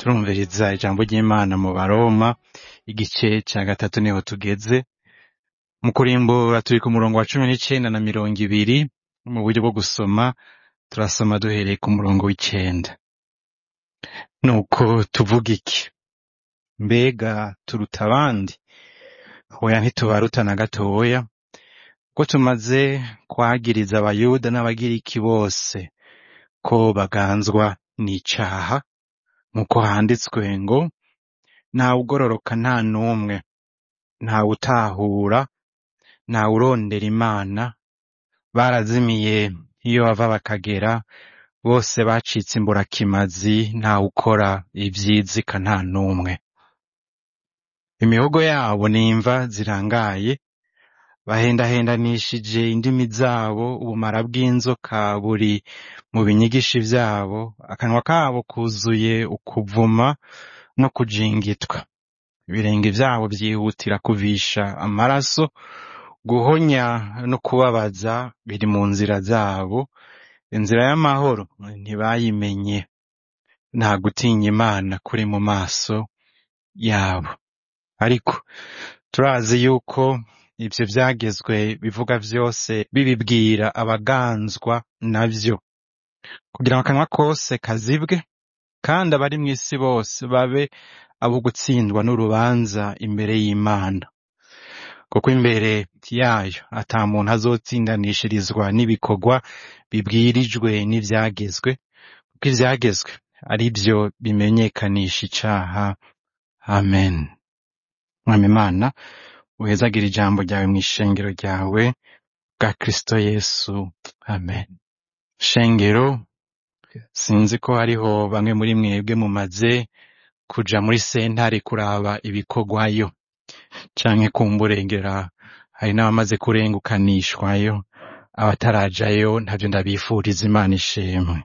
turumviriza ijambo ry'Imana mu Baroma igice ca gatatu niho tugeze mu kurimbura turi ku murongo wa cumi n'icenda na mirongo ibiri mu buryo bwo gusoma turasoma duhereye ku murongo w'icenda nuko tuvuga iki mbega turuta abandi oya ntitubaruta na gatoya ko tumaze kwagiriza abayuda n'abagiriki bose ko baganzwa n'icaha nk'uko handitswe ngo ntawe ugororoka nta n'umwe ntawe utahura ntawe urondera imana barazimiye iyo bava bakagera bose bacitse imburakimazi ntawe ukora ivyizika nta n'umwe imihogo yabo ni imva zirangaye bahendahendanishije indimi zabo ubumara bw'inzoka buri mu binyigishi vyabo akanwa kabo kuzuye ukuvuma no kujingitwa ibirenge vyabo vyihutira kuvisha amaraso guhonya no kubabaza biri mu nzira zabo inzira y'amahoro ntibayimenye nta gutinya imana kuri mu maso yabo ariko turazi yuko ivyo vyagezwe bivuga vyose bibibwira abaganzwa navyo kugira ngo akanwa kose kazibwe kandi abari mw'isi bose babe abo gutsindwa n'urubanza imbere y'Imana kuko imbere yayo ata muntu azotsindanishirizwa n'ibikorwa bibwirijwe n'ivyagezwe kuko ivyagezwe ari vyo bimenyekanisha icaha amen mwami Imana uhezagira ijambo ryawe mw'ishengero ryawe bwa Kristo Yesu amen shengero sinzi ko hariho bamwe muri mwebwe mumaze kuja muri sentare kuraba ibikorwayo canke kumburengera hari n'abamaze kurengukanishwayo abatarajayo ntavyo ndabifuriza Imana ishimwe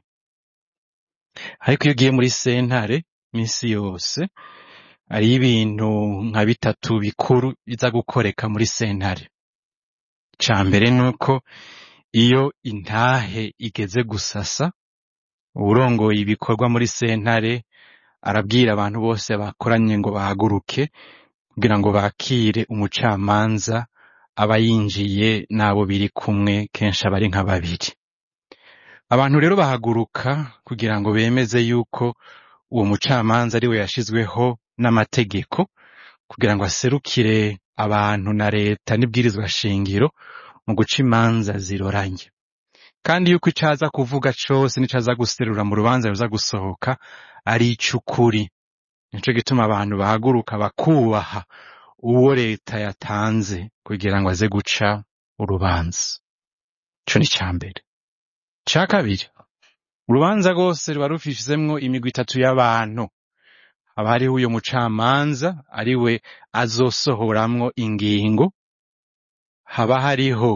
ariko iyo ugiye muri sentare misi yose hariho ibintu nka bitatu bikuru biza gukoreka muri sentare ica mbere nuko iyo intahe igeze gusasa uwurongoye ibikorwa muri sentare arabwira abantu bose bakoranye ngo bahaguruke kugira ngo bakire umucamanza aba yinjiye n'abo biri kumwe kenshi aba ari nka babiri abantu rero bahaguruka kugira ngo bemeze yuko uwo mucamanza ari we yashizweho n'amategeko kugira ngo aserukire abantu na leta n'ibwirizwa shingiro mu guca imanza ziroranye kandi yuko ico aza kuvuga cose n'ico aza guserura mu rubanza ruza gusohoka ari ic'ukuri nico gituma abantu bahaguruka bakubaha uwo leta yatanze kugira ngo aze guca urubanza ico ni ica mbere ica kabiri urubanza rwose ruba rufizemwo imigwi itatu y'abantu haba hariho uyo mucamanza ari we azosohoramwo ingingo haba hariho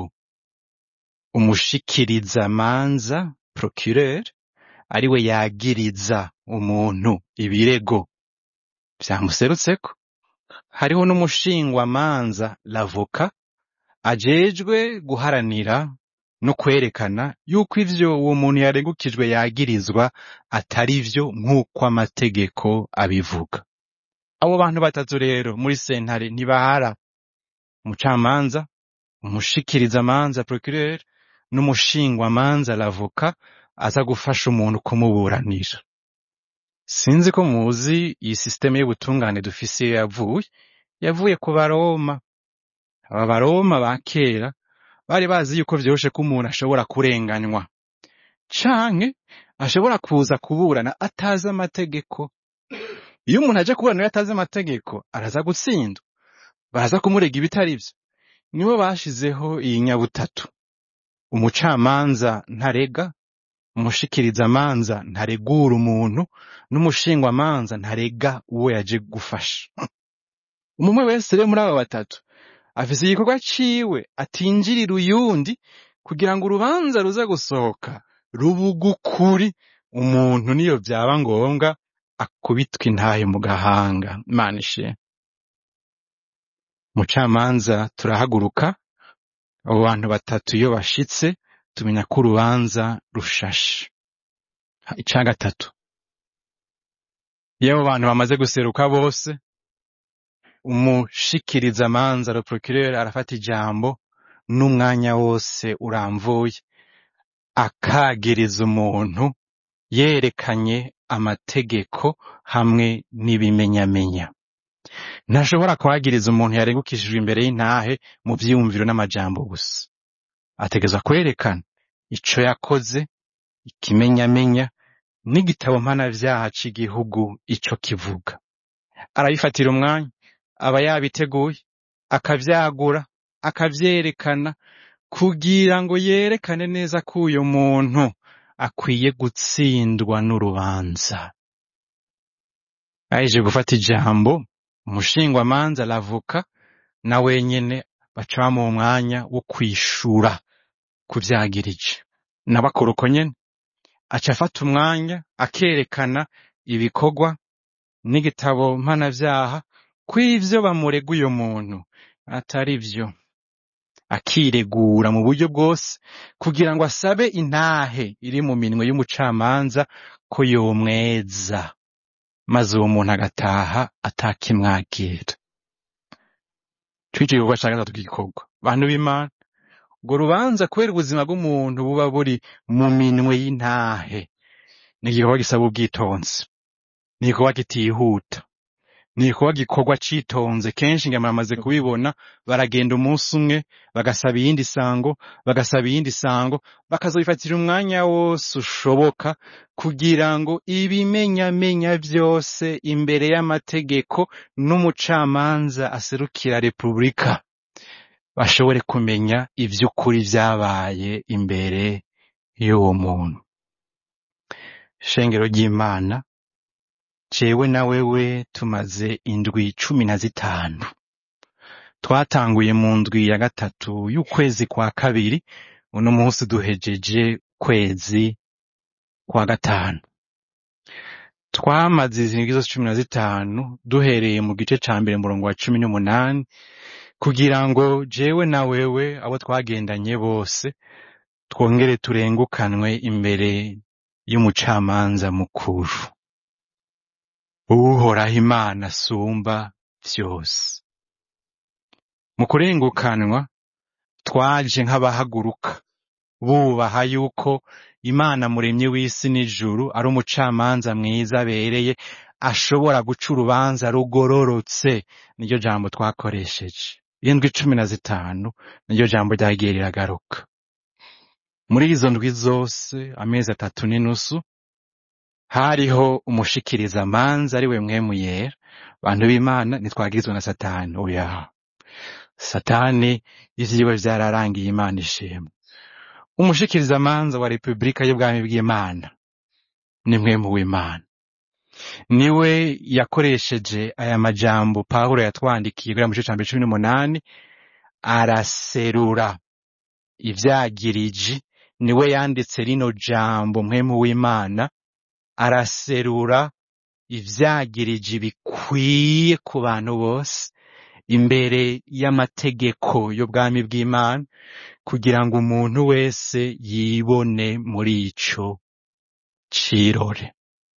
umushikirizamanza procureur ari we yagiriza umuntu ibirego vyamuserutseko hariho n'umushingwamanza lavoka ajejwe guharanira no kwerekana yuko ivyo uwo muntu yaregukijwe yagirizwa atari vyo nk'uko amategeko abivuga abo bantu batatu rero muri sentare ntibahara umucamanza umushikirizamanza procureur n'umushingwamanza lavoka aza gufasha umuntu kumuburanira sinzi ko muzi iyi sisiteme y'ubutungane dufise iyo yavuye yavuye ku baroma aba baroma ba kera bari bazi yuko vyoroshe ko umuntu ashobora kurenganywa canke ashobora kuza kuburana atazi amategeko iyo umuntu aje kuburana iyo atazi amategeko araza gutsindwa baraza kumurega ibitari vyo nibo bashizeho iyi nyabutatu umucamanza ntarega umushikirizamanza ntaregura umuntu n'umushingwamanza ntarega uwo yaje gufasha umwe wese rero muri aba batatu afise igikorwa ciwe atinjirira uyundi kugira ngo urubanza ruza gusohoka rubugukuri umuntu niyo vyaba ngombwa akubitwa intahe mu gahanga imana ishe mucamanza turahaguruka abo bantu batatu iyo bashitse tumenya ko urubanza rushashe ica gatatu iyo abo bantu bamaze guseruka bose umushikirizamanza le procureur arafata ijambo n'umwanya wose uramvuye akagiriza umuntu yerekanye amategeko hamwe n'ibimenyamenya ntashobora kuhagiriza umuntu yaregukishijwe imbere y'intahe mu vyiyumviro n'amajambo gusa ategezwa kwerekana ico yakoze ikimenyamenya n'igitabo mpanavyaha c'igihugu ico kivuga arabifatira umwanya aba yabiteguye akavyagura akavyerekana kugira ngo yerekane neza ko uyo muntu akwiye gutsindwa n'urubanza aheje gufata ijambo umushingwamanza aravuka na wenyene baca bamuha umwanya wo kwishura ku vyagirije nawe akora uko nyene aca afata umwanya akerekana ibikorwa n'igitabo mpanavyaha ko ivyo bamurega uyo muntu atari vyo akiregura mu buryo bwose kugira ngo asabe intahe iri mu minwe y'umucamanza ko yomweza maze uwo muntu agataha atakimwagira twico igikorwa ca gatatu gikorwa bantu b'imana urwo rubanza kubera ubuzima bw'umuntu buba buri mu minwe y'intahe ni igikorwa gisaba ubwitonzi ni igikorwa kitihuta ni igikorwa gikorwa citonze kenshi ngama bamaze kubibona baragenda umunsi umwe bagasaba iyindi sango bagasaba iyindi sango bakazobifatira umwanya wose ushoboka kugira ngo ibimenyamenya vyose imbere y'amategeko n'umucamanza aserukira repubulika bashobore kumenya ivy'ukuri vyabaye imbere y'uwo muntu shengero ry'imana jewe na wewe tumaze indwi cumi na zitanu twatanguye mu ndwi ya gatatu y'ukwezi kwa kabiri uno munsi duhejeje kwezi kwa gatanu twamaze izi ndwi zose cumi na zitanu duhereye mu gice ca mbere murongo wa cumi n'umunani kugira ngo jewe na wewe abo twagendanye bose twongere turengukanwe imbere y'umucamanza mukuru uhoraho imana asumba vyose mu kurengukanwa twaje nk'abahaguruka bubaha yuko imana muremyi w'isi n'ijuru ari umucamanza mwiza abereye ashobora guca urubanza rugororotse niryo jambo twakoresheje indwi cumi na zitanu niryo jambo ryagiye riragaruka muri izo ndwi zose amezi atatu n'inusu hariho umushikiriza manza ari we mwemu yera bantu b'imana ntitwagirizwa na satani oya satani ivyiwe vyararangiye imana ishimwe umushikiriza manza wa repubulika y'ubwami bw'imana ni mwemu w'imana niwe yakoresheje aya majambo pawulo yatwandikiye kugira mu gice ca mbere cumi n'umunani araserura ivyagiriji niwe yanditse rino jambo mwemu w'imana araserura ivyagiriji bikwiye ku bantu bose imbere y'amategeko y'ubwami bw'imana kugira ngo umuntu wese yibone muri ico cirore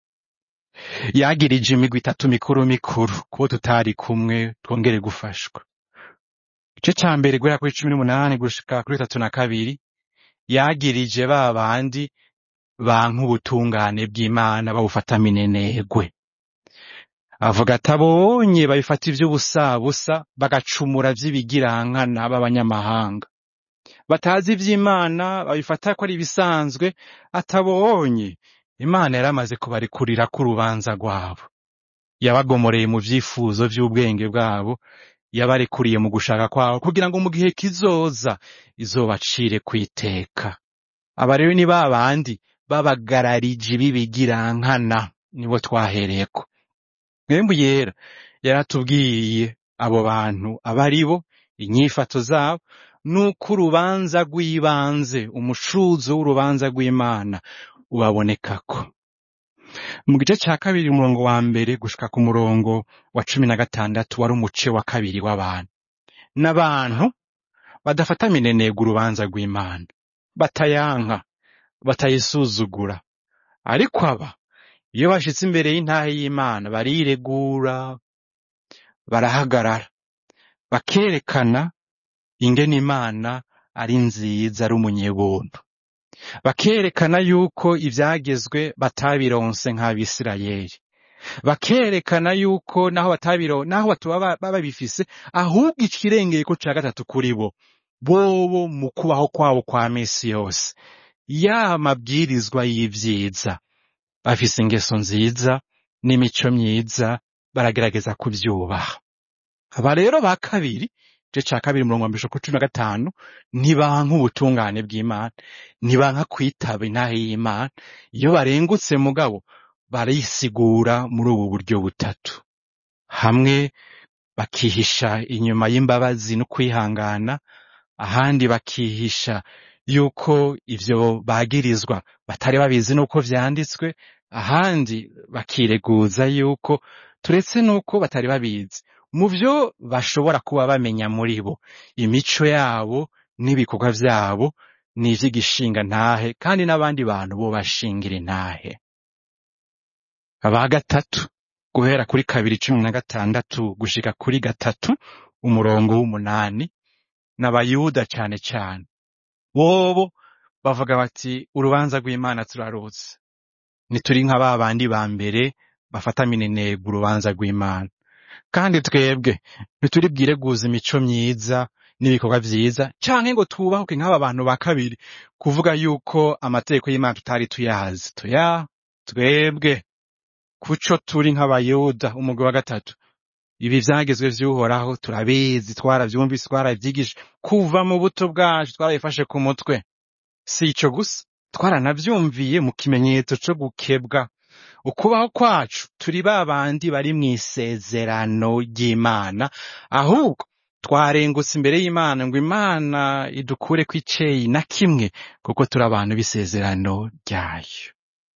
yagirije imigwi itatu mikuru mikuru kubo tutari kumwe twongere gufashwa igice ca mbere guhera kuri cumi n'umunani gushika kuri bitatu na kabiri yagirije ba bandi banka ubutungane bw'imana babufata minenegwe avuga ati abonye babifata ivy'ubusabusa bagacumura vy'ibigirankana b'abanyamahanga batazi ivy'imana babifata ko ari ibisanzwe atabonye imana yaramaze kubarekurira ko urubanza rwabo yabagomoreye mu vyifuzo vy'ubwenge bwabo yabarekuriye mu gushaka kwabo kugira ngo mu gihe kizoza izobacire kwiteka aba rero ni ba bandi babagararije b'ibigirankana nibo twahereyeko mwembu yera yaratubwiye abo bantu aba ari bo inyifato zabo nuko urubanza rw'ibanze umushuzo w'urubanza rw'imana ubabonekako mu gice ca kabiri umurongo wa mbere gushika ku murongo wa cumi na gatandatu wari umuce wa kabiri w'abantu n'abantu badafata minenega urubanza rw'imana batayanka batayisuzugura ariko aba iyo bashitse imbere y'intahe y'imana bariregura barahagarara bakerekana ingene imana ari nziza ari umunyebuntu bakerekana yuko ivyagezwe batabironse nk'abisirayeli bakerekana yuko naho batabiro naho batuba ba- baba babifise ahubwo ikirengeyeko ca gatatu kuri bo bobo mu kubaho kwabo kwa misi yose ya mabwirizwa y'ivyiza bafise ingeso nziza n'imico myiza baragerageza kuvyubaha aba rero ba kabiri igice ca kabiri umurongo wa mbere ku cumi na gatanu ntibanka ubutungane bw'imana ntibanka kwitaba intahe y'imana iyo barengutse mugabo barisigura muri ubu buryo butatu hamwe bakihisha inyuma y'imbabazi no kwihangana ahandi bakihisha yuko ivyo bagirizwa batari babizi nuko vyanditswe ahandi bakireguza yuko turetse nuko batari babizi mu vyo bashobora kuba bamenya muri bo imico yabo n'ibikorwa vyabo ni ivy'igishinga ntahe kandi n'abandi bantu bo bashingira intahe aba gatatu guhera kuri kabiri cumi na gatandatu gushika kuri gatatu umurongo w'umunani n'abayuda cane cane bobo bavuga bati urubanza rw'imana turarutse ntituri nka ba bandi ba mbere bafata minenegwe urubanza rw'imana kandi twebwe ntituri bwireguza imico myiza n'ibikorwa vyiza canke ngo twubahuke nk'aba bantu ba kabiri kuvuga yuko amategeko y'imana tutari tuyazi tuya twebwe kuco turi nk'abayuda umugwi wa gatatu ibi vyagezwe vy'uhoraho turabizi twaravyumvise twaravyigisha kuva mu buto bwacu twarabifashe ku mutwe si ico gusa twaranavyumviye mu kimenyetso co gukebwa ukubaho kwacu turi ba bandi bari mw'isezerano ry'imana ahubwo twarengutse imbere y'imana ngo imana idukureko iceyi na kimwe kuko turi abantu b'isezerano ryayo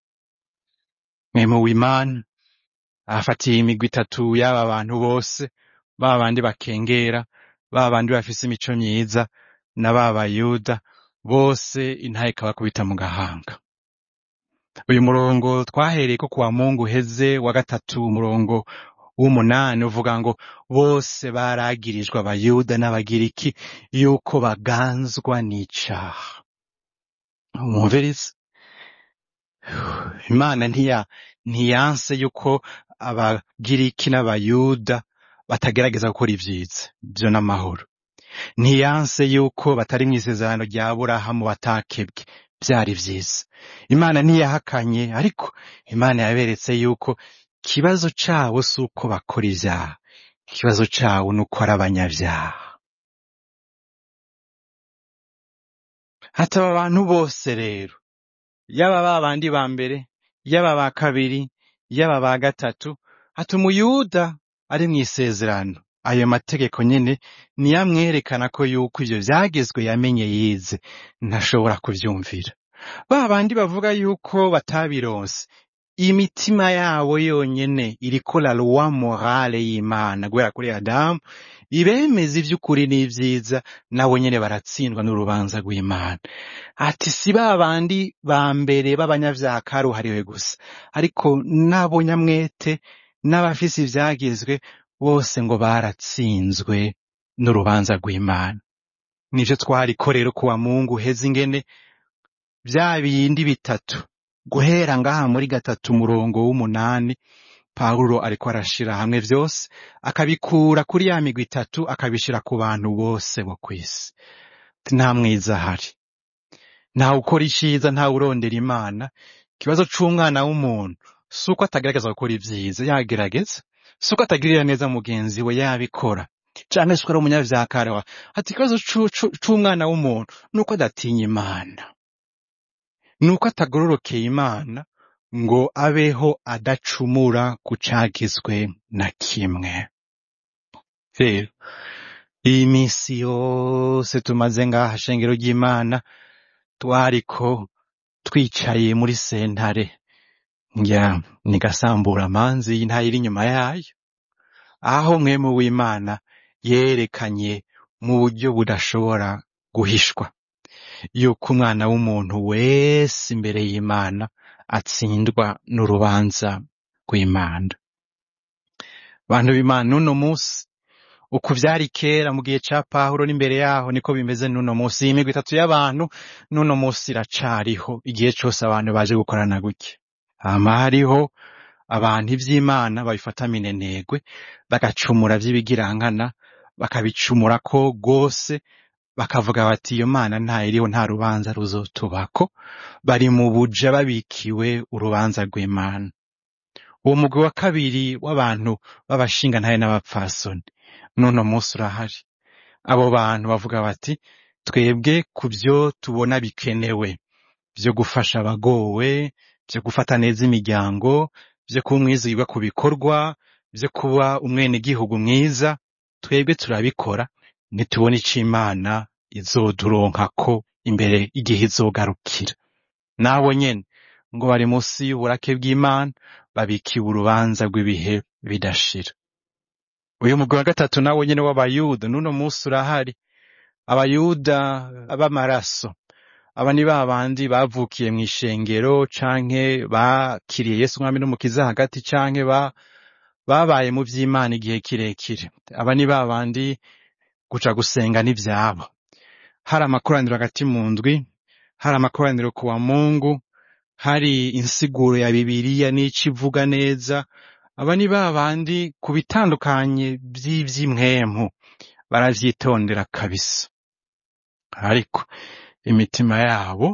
mwemu w'imana afatiye imigwi itatu y'aba bantu bose ba bandi bakengera ba bandi bafise imico myiza na ba bayuda bose intahe ikabakubita mu gahanga uyu murongo twahereyeko kuwa mungu uheze wa gatatu umurongo w'umunani uvuga ngo bose baragirijwe abayuda n'abagiriki yuko baganzwa n'icaha mwumvirize imana ntiya ntiyanse yuko abagiriki n'abayuda batagerageza gukora ivyiza vyo n'amahoro ntiyanse yuko batari mw'isezerano rya burahamu batakebwe vyari vyiza imana ntiyahakanye ariko imana yaberetse yuko ikibazo cabo si uko bakora ivyaha ikibazo cabo ni uko ari abanyavyaha hataba abantu bose rero yaba ba bandi ba mbere yaba ba kabiri yaba ba gatatu hata umuyuda ari mw'isezerano ayo mategeko nyene niyo amwerekana ko yuko ivyo vyagezwe yamenye yize ntashobora kuvyumvira ba bandi bavuga yuko batabironse imitima yabo yonyene iriko la loi morale y'imana guhera kuri adamu ibemeza ivy'ukuri n'ivyiza nabo nyene baratsindwa n'urubanza rw'imana ati si ba bandi ba mbere b'abanyavyaha karuhariwe gusa ariko n'abo nyamwete n'abafise ivyagezwe bose ngo baratsinzwe n'urubanza rw'imana nivyo twariko rero kuwa mungu heza ingene vya bindi bitatu guhera ngaha muri gatatu umurongo w'umunani pawulo ariko arashira hamwe vyose akabikura kuri ya migwi itatu akabishira ku bantu bose bo kw'isi nta mwiza ahari ntawe ukora iciza ntawe urondera imana ikibazo c'umwana w'umuntu si uko atagerageza gukora ivyiza yagerageza si uko atagirira neza mugenzi we yabikora canke si uko ari umunyavyaha karawa ati ikibazo c'u- c'u- c'umwana w'umuntu ni uko adatinya imana ni uko atagororokeye imana ngo abeho adacumura ku cagizwe na kimwe rero iyi minsi yose tumaze ngaha shengero ry'imana twariko twicaye muri sentare ngira ni gasambura amanzi y'intaye iri inyuma yayo aho mwemu w'imana yerekanye mu buryo budashobora guhishwa yuko umwana w'umuntu wese imbere y'imana atsindwa n'urubanza rw'imana bantu b'imana n'uno munsi uku vyari kera mu gihe ca pawulo n'imbere yaho niko bimeze n'uno munsi iyi migwi itatu y'abantu n'uno munsi iracariho igihe cose abantu baje gukorana gutya hama hariho abantu ivy'imana babifata minenegwe bagacumura vy'ibigirankana bakabicumurako rwose bakavuga bati iyo mana ntayiriho nta rubanza ruzotubako bari mu buja babikiwe urubanza rw'imana uwo mugwi wa kabiri w'abantu b'abashingantahe n'abapfasoni n'uno munsi urahari abo bantu bavuga bati twebwe ku vyo tubona bikenewe vyo gufasha abagowe vyo gufata neza imiryango vyo kuba umwizigirwa ku bikorwa vyo kuba umwenegihugu mwiza twebwe turabikora ntitubona ico imana izoduronkako imbere igihe izogarukira nabo nyene ngo bari munsi y'uburake bw'imana babikiwe urubanza rw'ibihe bidashira uyu mugwi wa gatatu nawo nyene w'abayuda n'uno munsi urahari abayuda b'amaraso aba ni ba bandi bavukiye mw'ishengero canke bakiriye yesu umwami n'umukiza hagati canke ba babaye mu vy'imana igihe kirekire aba ni ba bandi guca gusenga n'ivyabo hari amakoraniro hagati mu ndwi hari amakoraniro ku wa mungu hari insiguro ya bibiliya n'ico ivuga neza aba ni ba bandi ku bitandukanye vy'ivy'impwemu baravyitondera kabisa ariko imitima yabo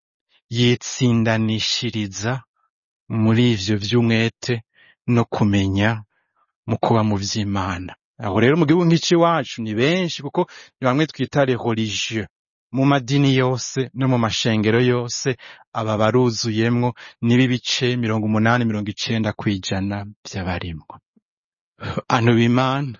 yitsindanishiriza muri ivyo vy'umwete no kumenya mu kuba mu vy'imana aho rero mu gihugu nk'ici ni benshi kuko ni bamwe twita les religieux mu madini yose no mu mashengero yose aba baruzuyemwo nibo ibice mirongo umunani mirongo icenda kw'ijana vy'abarimwo bantu b'imana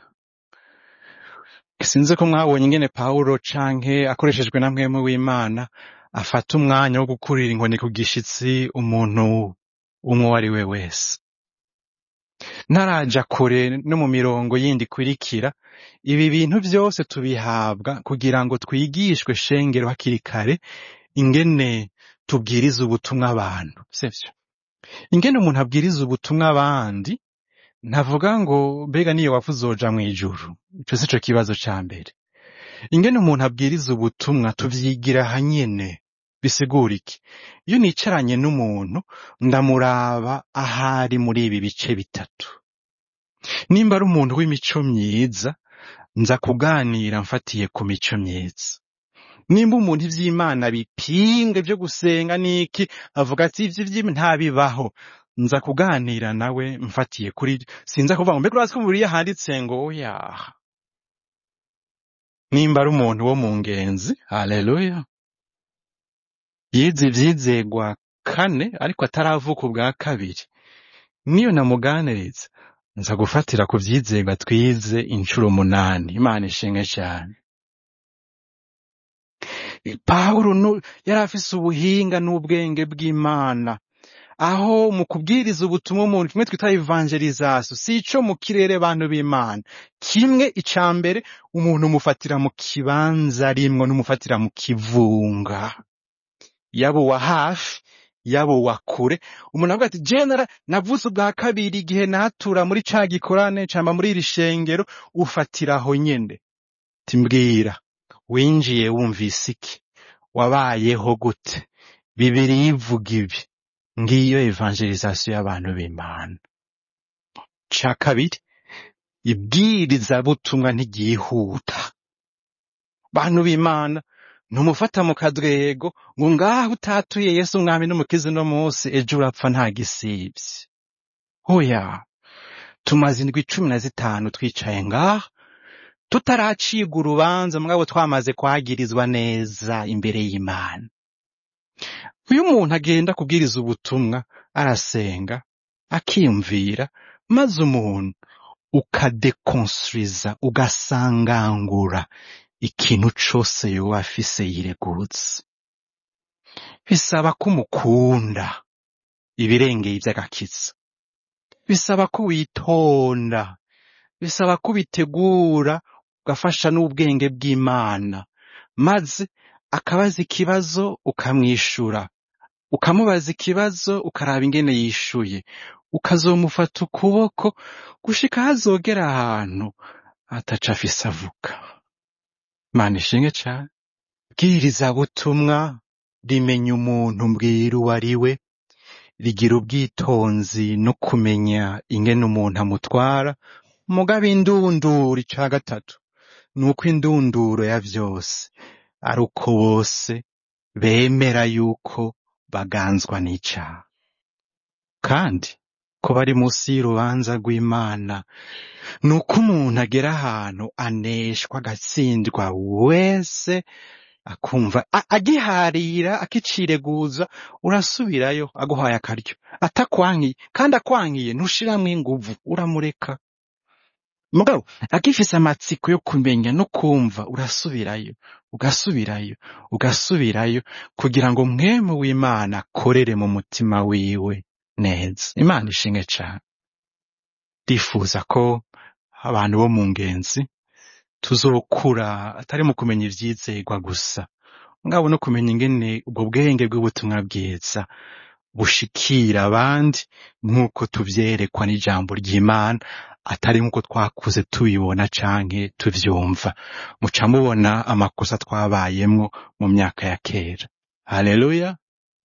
sinzi ko mwabonye ingene pawulo canke akoreshejwe na mwemu w'imana afata umwanya wo gukurira inkoni ku gishitsi umuntu umwe uwo ari we wese ntaraja kure no mu mirongo yindi ikurikira ibi bintu vyose tubihabwa kugira ngo twigishwe shengero hakiri kare ingene tubwiriza ubutumwa abantu sivyo ingene umuntu abwiriza ubutumwa abandi ntavuga ngo mbega niyo wapfa uzoja mw'ijuru ico sico kibazo ca mbere ingene umuntu abwiriza ubutumwa tuvyigira hanyene bisigura iki iyo nicaranye n'umuntu ndamuraba ahari muri ibi bice bitatu nimba ari umuntu w'imico myiza nza kuganira mfatiye ku mico myiza nimba umuntu ivy'imana bipinga vyo gusenga n'iki avuga ati ivyo vy'Imana ntabibaho nza kuganira nawe mfatiye kuri sinza kuvuga ngo mbega urazi ko mu Bibiliya handitse ngo oya nimba ari umuntu wo mu ngenzi haleluya yize ivyizegwa kane ariko ataravuka ubwa kabiri niyo namuganiriza nza gufatira ku vyizegwa twize incuro umunani imana ishimwe cane pawulo nu- yari afise ubuhinga n'ubwenge bw'imana aho mu kubwiriza ubutumwa umuntu kimwe twita evangelization si ico mu kirere bantu b'imana kimwe ica mbere umuntu umufatira mu kibanza rimwe n'umufatira mu kivunga yaba uwa hafi yaba uwa kure umuntu avuga ati jenera navutse ubwa kabiri igihe natura muri ca gikorane camba muri iri shengero ufatira aho nyene timbwira winjiye wumvise iki wabayeho gute bibiri ivuga ibi ngiyo evangelization y'abantu b'imana ca kabiri ibwirizabutumwa ntigihuta bantu b'imana ntumufata mu kadwego ngo ngaho utatuye yesu umwami n'umukizi no munsi ejo urapfa nta gisivye hoya tumaze indwi cumi na zitanu twicaye ngaha tutaracibwa urubanza mugabo twamaze kwagirizwa neza imbere y'imana iyo umuntu agenda kubwiriza ubutumwa arasenga akiyumvira maze umuntu ukadekonstruiza ugasangangura ikintu cose yoba afise yiregutse bisaba ko umukunda ibirengeye ivy'agakiza bisaba ko witonda bisaba ko ubitegura ugafasha n'ubwenge bw'imana maze akabaza ikibazo ukamwishura ukamubaza ikibazo ukaraba ingene yishuye ukazomufata ukuboko gushika hazogera ahantu ataca afise avuga mana ishinge cane bwirizabutumwa rimenya umuntu mbwira uwo ari we rigira ubwitonzi no kumenya ingene umuntu amutwara mugabo indunduro ica gatatu ni uko indunduro ya vyose ari uko bose bemera yuko baganzwa n'icaha kandi ko bari munsi y'urubanza rw'imana ni uko umuntu agera ahantu aneshwa agatsindwa wese akumva a- agiharira akicireguza urasubirayo aguhaye akaryo atakwankiye kandi akwankiye ntushiramwo inguvu uramureka mugabo agifise amatsiko yo kumenya no kumva urasubirayo ugasubirayo ugasubirayo kugira ngo mwemu w'imana akorere mu mutima wiwe neza imana ishinge cane ndifuza ko abantu bo mu ngenzi tuzokura atari mu kumenya ivyizerwa gusa ngabo no kumenya ingene ubwo bwenge bw'ubutumwa bwiza bushikira abandi nk'uko tuvyerekwa n'ijambo ry'imana atari nk'uko twakuze tubibona canke tuvyumva muca mubona amakosa twabayemwo mu myaka ya kera haleluya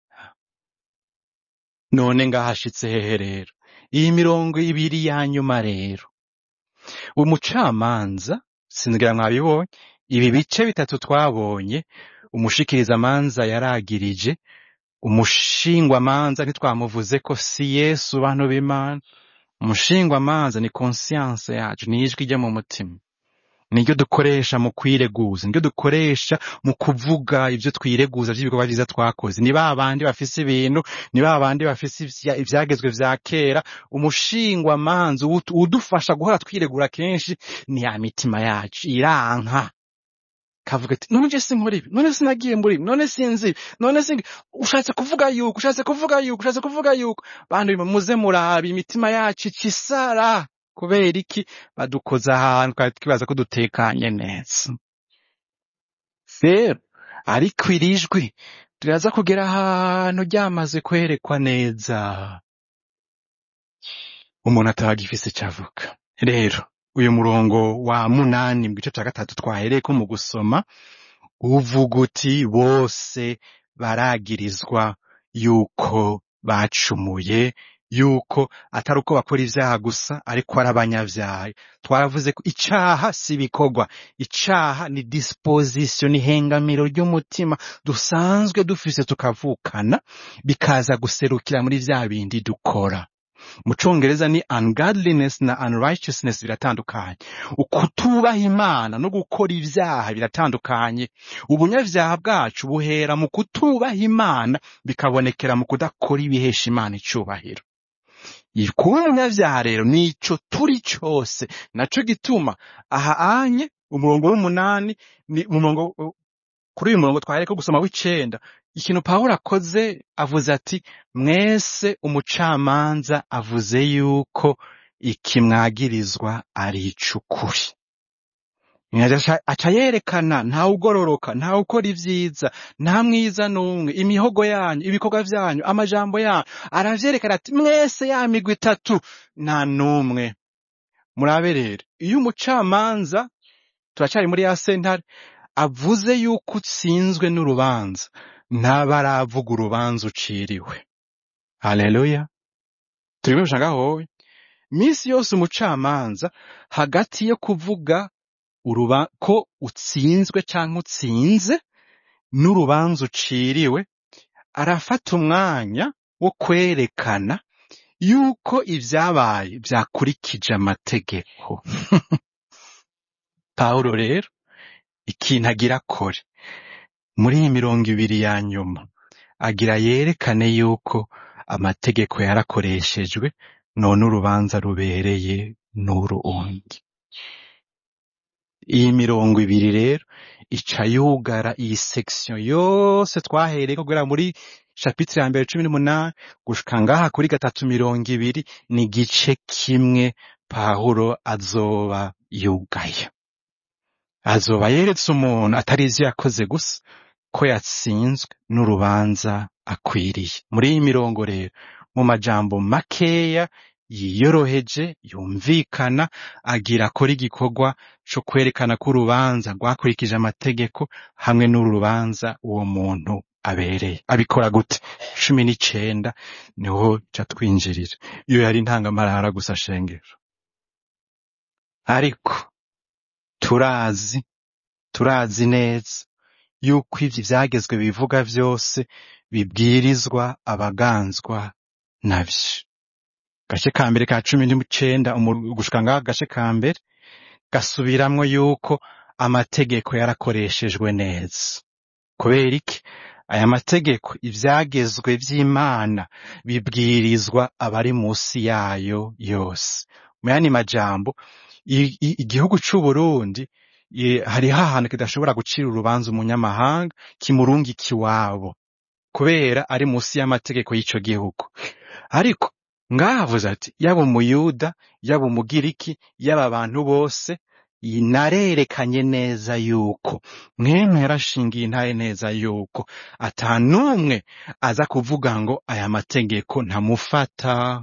none ngahashitse hehe rero iyi mirongo ibiri ya nyuma rero umucamanza sinzira mwabibonye ibi bice bitatu twabonye umushikirizamanza yaragirije umushingwamanza ntitwamuvuze ko si yesu bantu b'imana umushingwamanza ni conscience yacu ni ijwi ryo mu mutima niryo dukoresha mu kwireguza niryo dukoresha mu kuvuga ibyo twireguza by'ibikorwa byiza twakoze ni ba bandi bafise ibintu ni ba bandi bafise ivya- ivyagezwe vya kera umushingwamanza uwut- uwudufasha guhora twiregura kenshi ni ya mitima yacu iranka kavuga ati none je sinkora ibi none sinagiye muri ibi none sinzi ibi none singi ushatse kuvuga yuko ushatse kuvuga yuko ushatse kuvuga yuko bantu bimwe muze muraba imitima yacu icisara kubera iki badukoza ahantu twari twibaza ko dutekanye neza rero ariko iri jwi riraza kugera ahantu ryamaze kwerekwa neza umuntu atagifise icyo avuga rero uyu murongo wa munani mu gice cya gatatu twahereyeko mu gusoma uvuga uti bose baragirizwa yuko bacumuye yuko atari uko bakora ivyaha gusa ariko ari abanyavyaha twaravuze ko icaha si ibikorwa icaha ni disposition ni hengamiro ry'umutima dusanzwe dufise tukavukana bikaza guserukira muri vya bindi dukora mu congereza ni ungodliness na unrighteousness biratandukanye ukutubaha imana no gukora ivyaha biratandukanye ubunyavyaha bwacu buhera mu kutubaha imana bikabonekera mu kudakora ibihesha imana icubahiro kuba umunyavyaha rero nico turi cose naco gituma aha anye umurongo w'umunani ni umurongo kuri uyu murongo twahereko gusoma w'icenda ikintu pawulo akoze avuze ati mwese umucamanza avuze yuko ikimwagirizwa ari icukuri Aca- aca yerekana ntawe ugororoka ntawe ukora ivyiza nta mwiza n'umwe imihogo yanyu ibikorwa vyanyu amajambo yanyu aravyerekana ati mwese ya migwi itatu nta n'umwe murabe rero iyo umucamanza turacari muri ya sentare avuze yuko utsinzwe n'urubanza ntaba aravuga urubanza uciriwe haleluya turimo gushaka howe misi yose umucamanza hagati yo kuvuga uruba ko utsinzwe canke utsinze n'urubanza uciriwe arafata umwanya wo kwerekana yuko ivyabaye vyakurikije amategeko pawulo rero ikintu agira akore muri iyi mirongo ibiri ya nyuma agira yerekane yuko amategeko yarakoreshejwe none urubanza rubereye n'urundi iyi mirongo ibiri rero ica yugara iyi section yose twahereye kugera muri chapitre ya mbere cumi n'umunani gushika ngaha kuri gatatu mirongo ibiri ni igice kimwe pawulo azoba yugaye azoba yeretse umuntu atari ivyo yakoze gusa ko yatsinzwe n'urubanza akwiriye muri iyi mirongo rero mu majambo makeya yiyoroheje yumvikana agira akora igikorwa co kwerekana ko urubanza rwakurikije amategeko hamwe n'uru rubanza uwo muntu abereye abikora gute cumi n'icenda niho ca twinjirira iyo yari intangamarara gusa shengero ariko turazi turazi neza yuko ivyo ivyagezwe bivuga vyose bibwirizwa abaganzwa navyo gace ka mbere ka cumi n'icenda umu- gushika ngaho gace ka mbere gasubiramwo yuko amategeko yarakoreshejwe neza kubera iki aya mategeko ivyagezwe vy'imana bibwirizwa abari musi yayo yose mu yandi majambo i- i- igihugu c'uburundi i- hariho ahantu kidashobora gucira urubanza umunyamahanga kimurungika iwabo kubera ari musi y'amategeko y'ico gihugu ariko ngahavuze ati yaba umuyuda yaba umugiriki yaba abantu bose iyi narerekanye neza yuko mwene yarashingiye intare neza yuko ata n'umwe aza kuvuga ngo aya mategeko ntamufata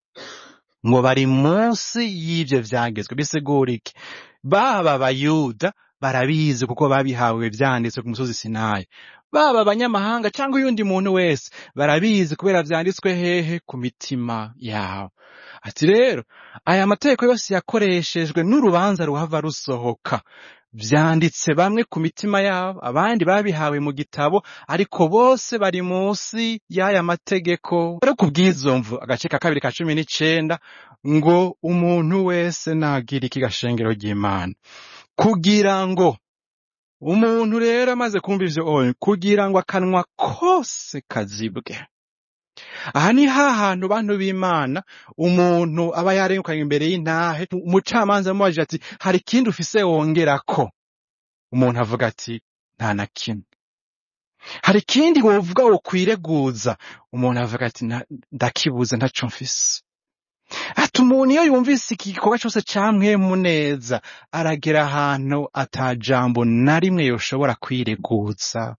ngo bari munsi y'ivyo vyagezwe bisigura iki baba abayuda barabizi kuko babihawe vyanditswe ku musozi sinayi baba abanyamahanga cyangwa uyundi muntu wese barabizi kubera vyanditswe hehe ku mitima yabo ati rero aya mategeko yose yakoreshejwe n'urubanza ruhava rusohoka vyanditse bamwe ku mitima yabo abandi babihawe mu gitabo ariko bose bari munsi y'aya mategeko rero kubw'izo mvu agace ka kabiri ka cumi n'icenda ngo umuntu wese nagira iki gashengero ry'imana kugira ngo umuntu rero amaze kumva ivyo oye kugira ngo akanwa kose kazibwe aha ni hahantu bantu b'imana umuntu aba yarengukanye imbere y'intahe umucamanza amubajije ati hari ikindi ufise wongerako umuntu avuga ati nta na kimwe hari ikindi wovuga wokwireguza umuntu avuga ati "Na- ndakibuze ntaco mfise ati umuntu iyo yumvise iki gikorwa cose camwemu neza aragera ahantu ata jambo na rimwe yoshobora kwireguza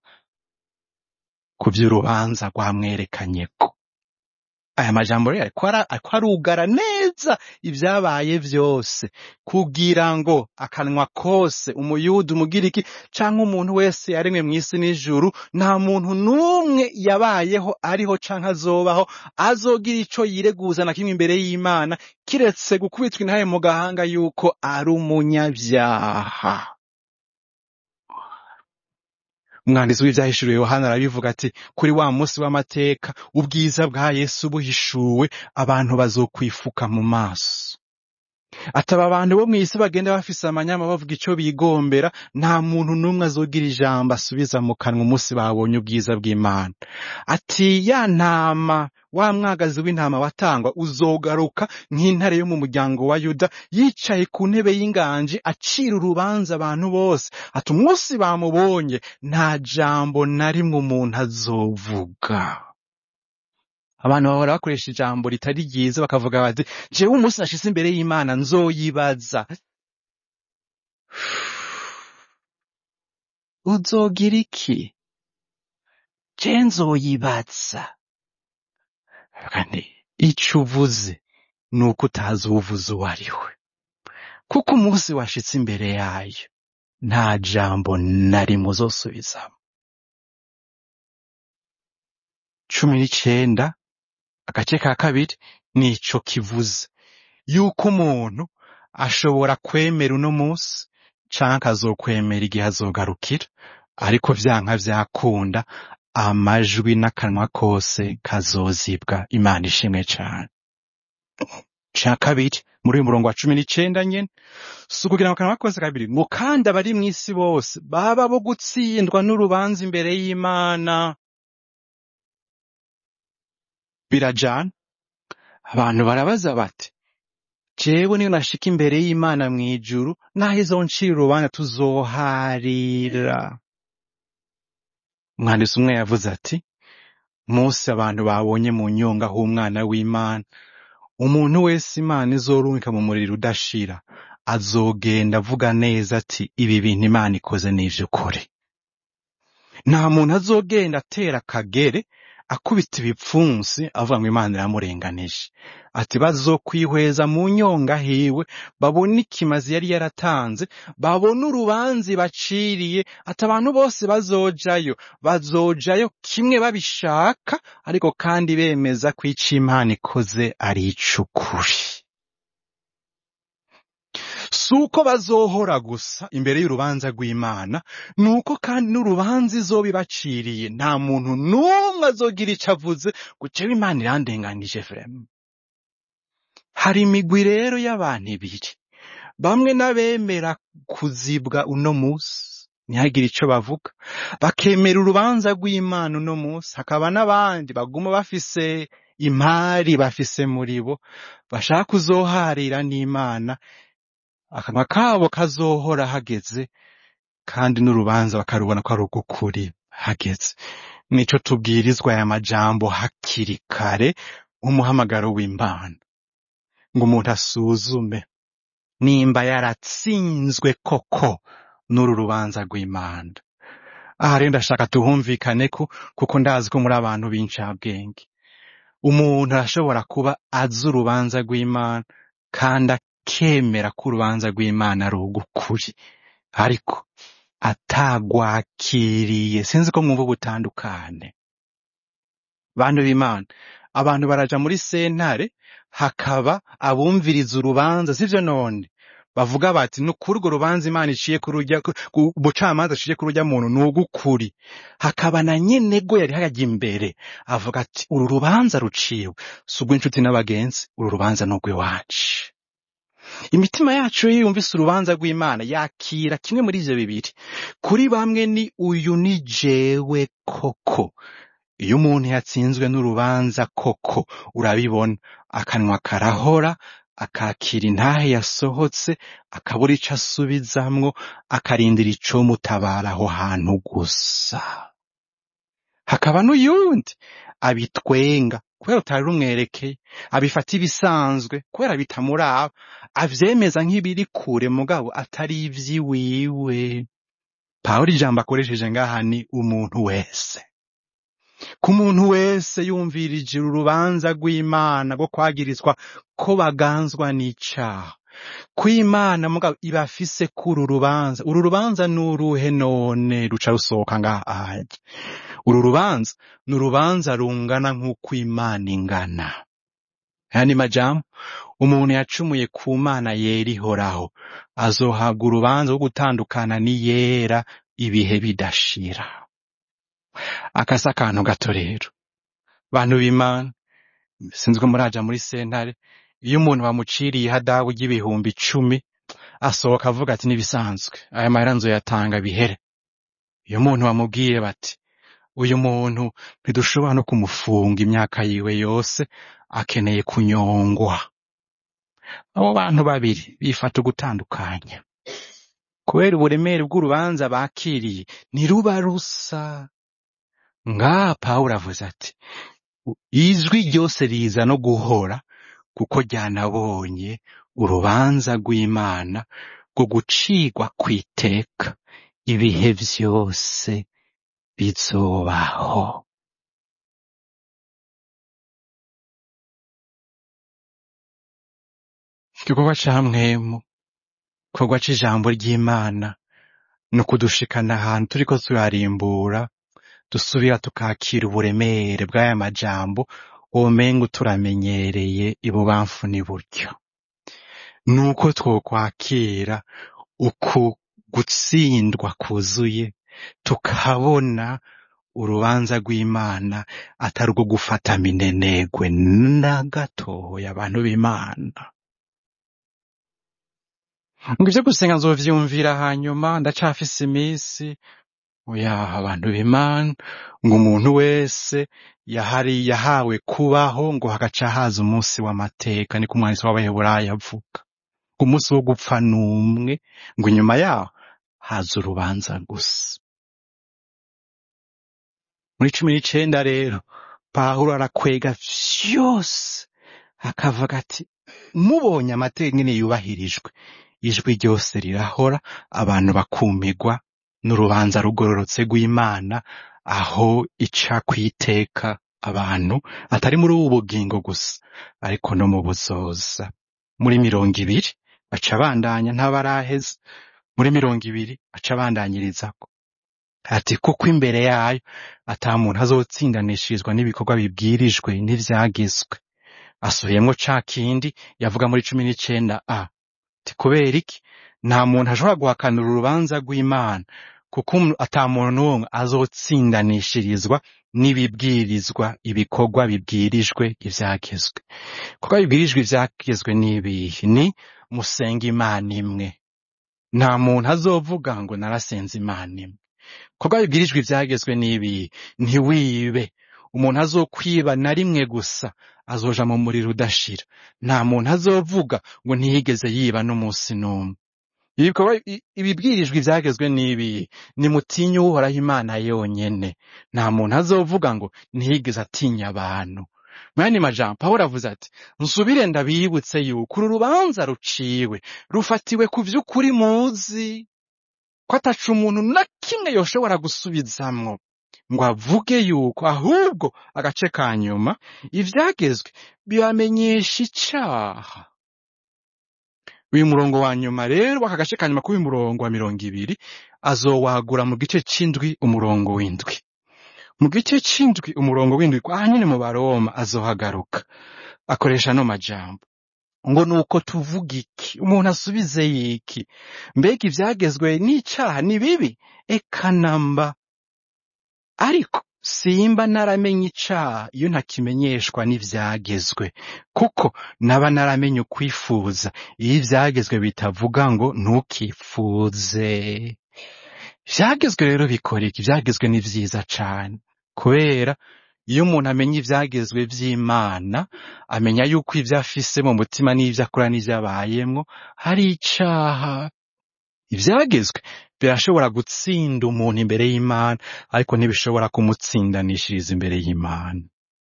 ku vy'urubanza rwamwerekanyeko aya majambo rero ariko ara- ariko arugara neza ivyabaye vyose kugira ngo akanwa kose umuyuda umugiriki canke umuntu wese yaremwe mw'isi n'ijuru nta muntu n'umwe yabayeho ariho canke azobaho azogira ico yireguza na kimwe imbere y'imana kiretse gukubitwa intahe mu gahanga yuko ari umunyavyaha umwanditsi w'ivyahishuriwe yohana arabivuga ati kuri wa munsi w'amateka ubwiza bwa yesu buhishuwe abantu bazokwifuka mu maso ataba abantu bo mw'isi bagenda bafise amanyama bavuga ico bigombera nta muntu n'umwe azogira ijambo asubiza mu kanwa umunsi babonye ubwiza bw'imana ati ya ntama wa mwagazi w'intama watangwa uzogaruka nk'intare yo mu muryango wa yuda yicaye ku ntebe y'inganji acira urubanza abantu bose ati umunsi bamubonye nta jambo na rimwe umuntu azovuga abantu bahora bakoresha ijambo ritari ryiza bakavuga bati jewe umunsi nashitse imbere y'imana nzoyibaza uzogira iki je nzoyibaza kandi ico uvuze ni uko utazi uwuvuze uwo ari we kuko umunsi washitse imbere yayo nta jambo na rimwe uzosubizamo cumi n'icenda agace ka kabiri nico kivuze yuko umuntu ashobora kwemera uno munsi canke azokwemera igihe azogarukira ariko vyanka vyakunda amajwi n'akanwa kose kazozibwa imana ishimwe cane ca kabiri muri uyu murongo wa cumi n'icenda nyene si ukugira ngo akanwa kose kabiri ngo kandi abari mw'isi bose baba bo gutsindwa n'urubanza imbere y'imana birajana abantu barabaza bati jewe niyo nashika imbere y'imana mw'ijuru naho izoncira urubanza tuzoharira umwanditsi umwe yavuze ati munsi abantu babonye mu nyonga h'umwana w'imana umuntu wese imana izorungika mu muriro udashira azogenda avuga neza ati ibi bintu imana ikoze ni ivy'ukuri nta muntu azogenda atera akagere akubita ibipfunsi avuga ngo imana iramurenganije ati bazokwihweza mu nyonga hiwe babone ikimazi yari yaratanze babone urubanza baciriye ati abantu bose bazojayo bazojayo kimwe babishaka ariko kandi bemeza ko ico imana ikoze ari ic'ukuri si uko bazohora gusa imbere y'urubanza rw'imana ni uko kandi n'urubanza izoba ibaciriye nta muntu n'umwe azogira ico avuze ngo jewe imana irandenganije vrema hari imigwi rero y'abantu ibiri bamwe n'abemera kuzibwa uno musi ntihagire ico bavuga bakemera urubanza rw'imana uno musi hakaba n'abandi baguma bafise imari bafise muri bo bashaka kuzoharira n'imana akanwa kabo kazohora hageze kandi n'urubanza bakarubona ko ari ugukuri hageze nico tubwirizwa aya majambo hakiri kare nk'umuhamagaro w'imana ngo umuntu asuzume nimba yaratsinzwe koko n'uru rubanza rw'imana aha rero ndashaka tuhumvikane ko kuko ndazi ko muri abantu b'incabwenge umuntu arashobora kuba azi urubanza rw'imana kandi akemera ko urubanza rw'imana ari ugukuri ariko atagwakiriye sinzi ko mwumva ubutandukane bantu b'imana abantu baraja muri sentare hakaba abumviriza urubanza sivyo none bavuga bati ni ukuri urwo rubanza imana iciye kuri urya ku- ubucamanza aciye kuri urya muntu ni ugukuri hakaba na nyenego yari hajya imbere avuga ati uru rubanza ruciwe si urw'inshuti n'abagenzi uru rubanza ni urw'iwacu imitima yacu iyo yumvise urubanza rw'imana yakira kimwe muri ivyo bibiri kuri bamwe ni uyu ni jewe koko iyo umuntu yatsinzwe n'urubanza koko urabibona akanwa karahora akakira intahe yasohotse akabura ico asubizamwo akarindira icomutabara aho hantu gusa hakaba n'uyundi abitwenga kubera utari rumwerekeye abifata ibisanzwe kubera bitamuraba avyemeza nk'ibiri kure mugabo atari ivy'iwiwe pawulo ijambo akoresheje ngaha ni umuntu wese ku muntu wese yumvirije urubanza rw'imana rwo kwagirizwa ko baganzwa n'icaha kw'imana mugabo ibafise kuri uru rubanza uru rubanza ni uruhe none ruca rusohoka ngaha ahajya uru rubanza ni urubanza rungana nk'uko imana ingana aya ni majambo umuntu yacumuye ku mana yera ihoraho azohabwa urubanza rwo gutandukana n'iyera ibihe bidashira akasa akantu gato rero bantu b'imana sinzi ko muraja muri sentare iyo umuntu bamuciriye ihadabu ry'ibihumbi icumi asohoka avuga ati n'ibisanzwe aya mahera nzoyatanga bihere iyo umuntu bamubwiye bati uyu muntu ntidushobora no kumufunga imyaka yiwe yose akeneye kunyongwa abo bantu babiri bifata ugutandukanya kubera uburemere bw'urubanza bakiriye ntiruba rusa ngaha pawulo avuze ati ijwi ryose riza no guhora kuko ryanabonye urubanza rw'imana rwo gucigwa kw'iteka ibihe vyose bizobaho igikorwa ca mwemu igikorwa c'ijambo ry'imana ni ukudushikana ahantu turiko turarimbura dusubira tukakira uburemere bw'aya majambo womenga turamenyereye ibubamfu n'iburyo nuko twokwakira uku gutsindwa kuzuye tukabona urubanza rw'imana atari urwo gufata minenegwe na gatoya abantu b'imana ngo ivyo gusenga nzovyumvira hanyuma ndacafise iminsi oya abantu b'imana ngo umuntu wese yahari yahawe kubaho ngo hagaca haza umunsi w'amateka niko umwanditsi w'abaheburayo avuga ngo umunsi wo gupfa n'umwe ngo inyuma yaho haza urubanza gusa muri cumi n'icenda rero pawulo arakwega vyose akavuga ati mubonye amateka nyene yubahirijwe ijwi ryose rirahora abantu bakumirwa n'urubanza rugororotse rw'imana aho ica kwiteka abantu atari muri ubu bugingo gusa ariko no mu buzoza muri mirongo ibiri baca bandanya ntabaraheza muri mirongo ibiri aca abandanyirizako ati kuko imbere yayo ata muntu azotsindanishirizwa n'ibikorwa bibwirijwe n'ivyagizwe asubiyemwo ca kindi yavuga muri cumi n'icenda a ati kubera iki nta muntu ashobora guhakanira urubanza rw'imana kuko umu- ata muntu n'umwe azotsindanishirizwa n'ibibwirizwa ibikorwa bibwirijwe ivyagizwe kuko bibwirijwe ivyagizwe n'ibihe ni musenga imana imwe nta muntu azovuga ngo narasenze imana imwe kuko bibwirijwe ivyagezwe n'ibihe ntiwibe umuntu azokwiba na rimwe gusa azoja mu muriro udashira nta muntu azovuga ngo ntiyigeze yiba n'umunsi n'umwe ibikorwa i- ibibwirijwe ivyagezwe n'ibihe nimutinye uhoraho imana yonyene nta muntu azovuga ngo ntiyigeze atinya abantu mwene majambo pawulo avuze ati nsubire ndabibutse yuko uru rubanza ruciwe rufatiwe ku vy'ukuri muzi ko ataca umuntu na kimwe yoshobora gusubizamwo ngo avuge yuko ahubwo agace ka nyuma ivyagezwe bibamenyesha icaha uyu murongo wa nyuma rero w'aka gace ka nyuma k'uyu murongo wa mirongo ibiri azowagura mu gice c'indwi umurongo w'indwi mu gice c'indwi umurongo w'indwi kwa nyine mu baroma azohagaruka akoresha no majambo ngo nuko tuvuga iki umuntu asubize yiki mbega ivyagezwe n'icaha ni bibi eka namba ariko simba naramenye icaha iyo ntakimenyeshwa n'ivyagezwe kuko naba naramenye ukwifuza iyo ivyagezwe bitavuga ngo ntukifuze ivyagezwe rero bikora iki ivyagezwe ni vyiza cane kubera iyo umuntu amenya ivyagezwe vy'imana amenya yuko ivyo afise mu mutima n'ivyo akora n'ivyo abayemwo hari icaha ivyagezwe birashobora gutsinda umuntu imbere y'imana ariko ntibishobora kumutsindanishiriza imbere y'imana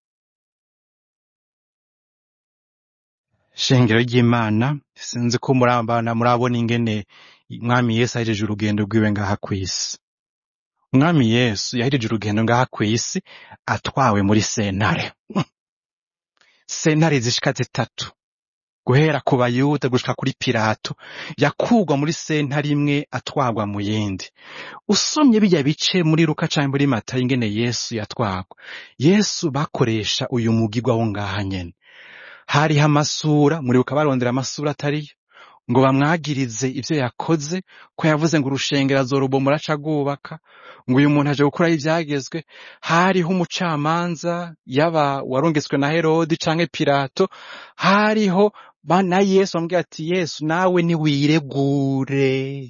shengero ry'imana sinzi ko murabana murabona ingene umwami yesu ahejeje urugendo rwiwe ngaha kw'isi umwami yesu yahejeje urugendo ngaha kw'isi atwawe muri sentare sentare zishika zitatu guhera ku bayuda gushika kuri pilato yakurwa muri sentare imwe atwarwa mu yindi usomye bijya bice muri luka canke muri matayo ingene yesu yatwarwa yesu bakoresha uyu mugigwa wo ngaha nyene hariho amasura muribuka barondera amasura atariyo ngo bamwagirize ivyo yakoze ko yavuze ngo urushengero azorubomora aca rwubaka ngo uyu muntu aje gukuraho ivyagezwe hariho umucamanza yaba warungitswe na herodi canke pilato hariho ba- na yesu bamubwira ati yesu nawe niwiregure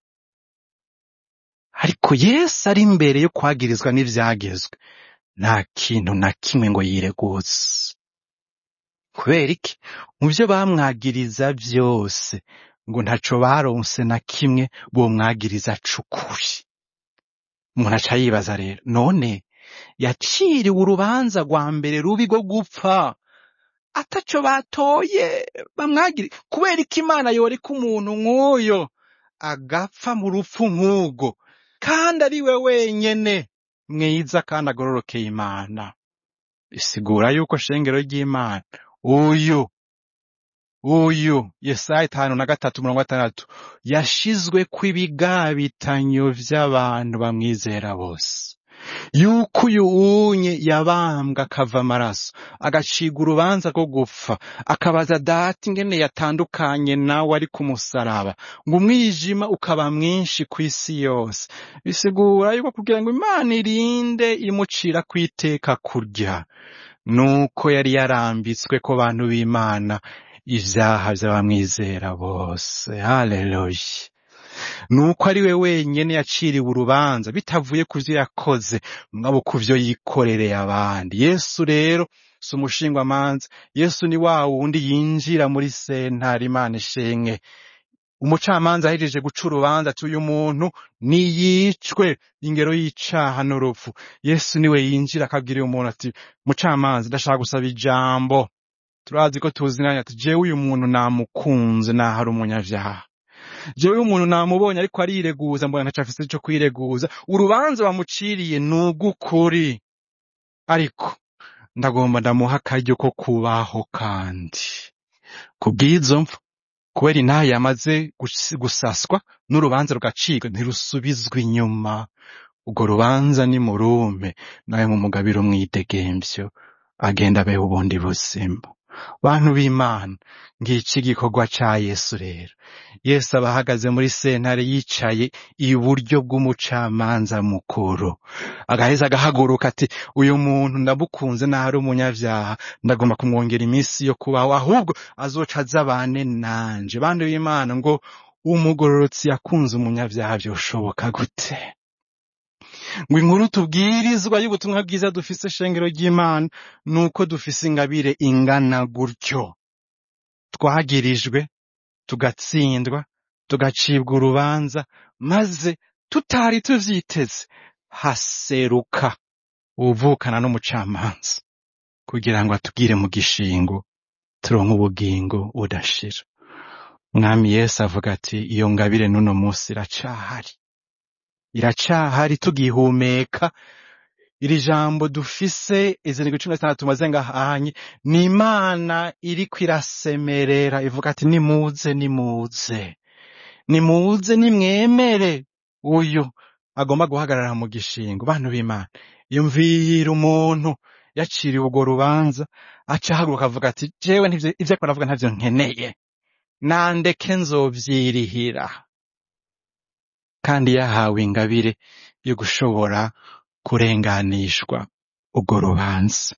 ariko yesu ari imbere yo kwagirizwa n'ivyagezwe nta kintu na kimwe ngo yireguze kubera iki mu vyo bamwagiriza vyose ngo ntaco baronse na kimwe bomwagiriza c'ukuri umuntu aca yibaza rero none yaciriwe urubanza rwa mbere rubi rwo gupfa ataco batoye bamwagire kubera iki imana yoreka umuntu nk'uyo agapfa mu rupfu nk'urwo kandi ari we wenyene mwiza kandi agororokeye imana bisigura yuko shengero ry'imana uyu uyu yesaya itanu na gatatu mirongo gatandatu yashizwe kw'ibigabitanyo vy'abantu bamwizera bose yuko uyu unye yabambwa akava amaraso agacirwa urubanza rwo gupfa akabaza data ingene yatandukanye nawe ari ku musaraba ngo umwijima ukaba mwinshi ku isi yose bisigura yuko kugira ngo imana irinde imucira kwiteka kurya nuko yari yarambitswe ko bantu b'imana ivyaha vy'abamwizera bose haleluya nuko ari we wenyene yaciriwe urubanza bitavuye ku vyo yakoze mugabo ku vyo yikorereye abandi yesu rero si umushingwamanza yesu ni wa wundi yinjira muri sentare imana ishimwe umucamanza ahejeje guca urubanza ati uyu muntu niyicwe ingero y'icaha n'urupfu yesu niwe yinjira akabwira uyu muntu ati mucamanza ndashaka gusaba ijambo turazi ko tuzinanye ati jewe uyu muntu namukunze naho ari umunyavyaha jewe uyu muntu namubonye ariko arireguza mbona ntaco afise co kwireguza urubanza bamuciriye ni ugukuri ariko ndagomba ndamuha akaryo ko kubaho kandi kubw'izo mvu kubera inaha yamaze gusi- gusaswa n'urubanza rugacibwa ntirusubizwa inyuma urwo rubanza ni murume nawe mumugabiro mwidegemvyo agenda abeho ubundi buzima bantu b'imana ngiki igikorwa ca yesu rero yesu aba ahagaze muri sentare yicaye iburyo bw'umucamanza mukuru agaheza agahaguruka ati uyu muntu ndamukunze naho ari umunyavyaha ndagomba kumwongera iminsi yo kubaho ahubwo azoca azabane nanje bantu b'imana ngo umugororotsi yakunze umunyavyaha vyoshoboka gute ngo inkuru tubwirizwa y'ubutumwa bwiza dufise shengero ry'imana ni uko dufise ingabire ingana gutyo twagirijwe tugatsindwa tugacibwa urubanza maze tutari tuvyiteze haseruka uwuvukana n'umucamanza kugira ngo atubwire mu gishingo turonke ubugingo budashira mwami yesu avuga ati iyo ngabire n'uno munsi iracahari iracahari tugihumeka iri jambo dufise izindwi cumi na zitandatu tumaze ngahanye ni imana iriko irasemerera ivuga ati nimuze nimuze nimuze nimwemere uyu agomba guhagarara mu gishingo bantu b'imana yumvira umuntu yaciriwe urwo rubanza aca ahaguruka avuga ati jewe ntivyo- ivyo ariko aravuga ntavyo nkeneye nandeke nzovyirihira kandi yahawe ingabire yo gushobora kurenganishwa urwo rubanza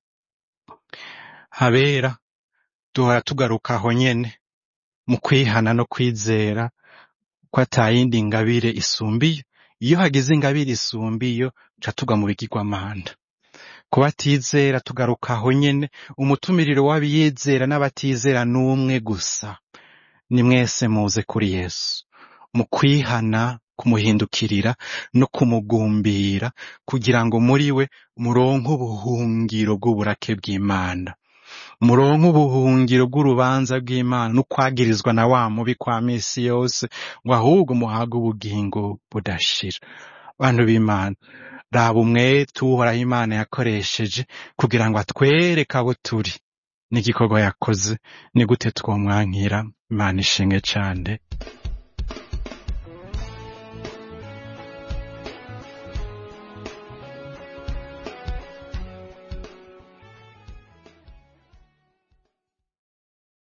habera duhora tugaruka aho nyene mu kwihana no kwizera ko atayindi ngabire isumbiyo iyo hagize ingabire isumbiyo ca tugwa mu bigirwamana ku batizera tugaruka aho nyene umutumiriro w'abiyizera n'abatizera n'umwe gusa ni mwese muze kuri yesu mu kwihana kumuhindukirira no kumugumbira kugira ngo muri we muronke ubuhungiro bw'uburake bw'imana muronke ubuhungiro bw'urubanza bw'imana n'ukwagirizwa na wa mubi kwa misi yose ngo ahubwo muhabwe ubugingo budashira bantu b'imana raba umwete uhoraho imana yakoresheje kugira ngo atwereke abo turi n'igikorwa yakoze ni gute twomwankira imana ishimwe cane